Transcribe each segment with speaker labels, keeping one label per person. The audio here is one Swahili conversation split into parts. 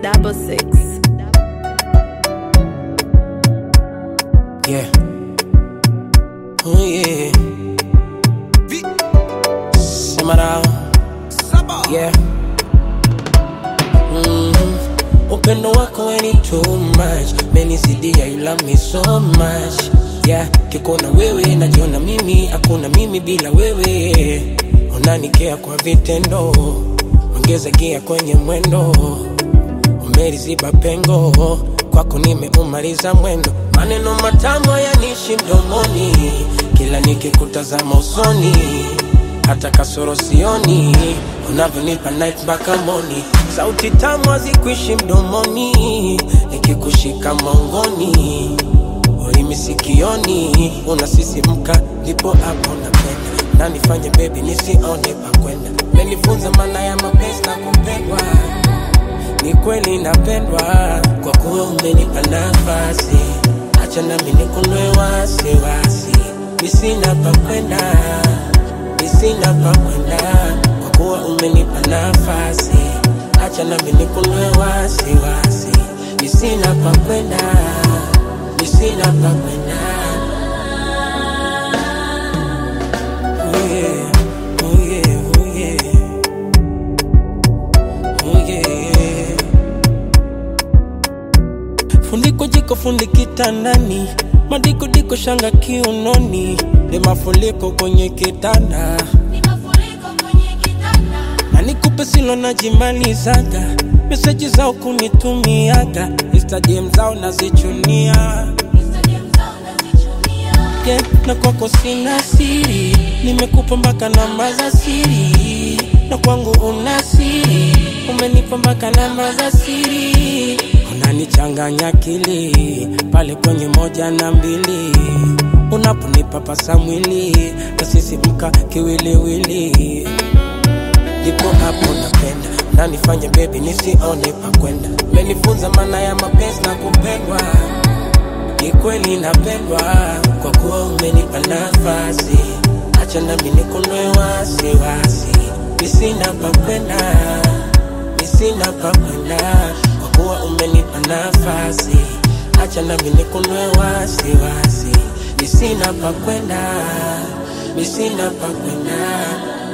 Speaker 1: double six.
Speaker 2: Yeah. Oh yeah. Samara. Yeah. Mhm. Upendo wako weni too much Menisidia you love me so much Yeah, kikona wewe najiona mimi Hakuna mimi bila wewe Unanikea kwa vitendo Ongeza gia kwenye mwendo umeliziba pengo kwako nimeumaliza mwendo maneno matamu hayanishi mdomoni kila nikikutazama usoni hata kasoro sioni unavyonipa night mpaka moni sauti tamu hazikuishi mdomoni nikikushika maungoni ulimi sikioni unasisimka ndipo hapo napenda nanifanye bebi nisione pakwenda menifunza maana ya mapenzi na kupendwa ni kweli napendwa kwa kuwa umenipa nafasi, acha nami nikunwe wasiwasi, nisina pa kwenda, nisina pa kwenda, kwa kuwa umenipa nafasi, acha nami nikunwe wasiwasi, nisina pa kwenda, nisina pa kwenda. Oh yeah, oh yeah, oh yeah. Oh yeah. Fundiko jiko fundi kitandani, madiko diko shanga kiunoni, ni mafuriko kwenye kitanda, na nikupe silo najimalizaga, meseji zao kunitumiaga, Instagram zao nazichunia yeah, na kwako sina siri, nimekupa mpaka namba za siri, na kwangu una siri, umenipa mpaka namba za siri, unanichanganya akili pale kwenye moja na mbili, unaponipa pasa mwili nasisimka kiwiliwili ndipo hapo napenda nanifanye bebi nisione pakwenda menifunza maana ya mapenzi na kupendwa ni kweli napendwa kwa kuwa umenipa nafasi acha nami nikunwe wasiwasi nisina pakwenda nisina pakwenda kwa kuwa umenipa nafasi acha nami nikunwe wasiwasi nisina pakwenda nisina pakwenda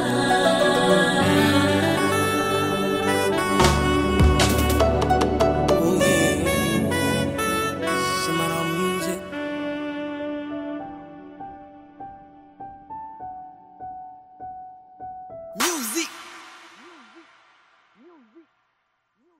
Speaker 2: Oh yeah. Samara music.
Speaker 3: Music.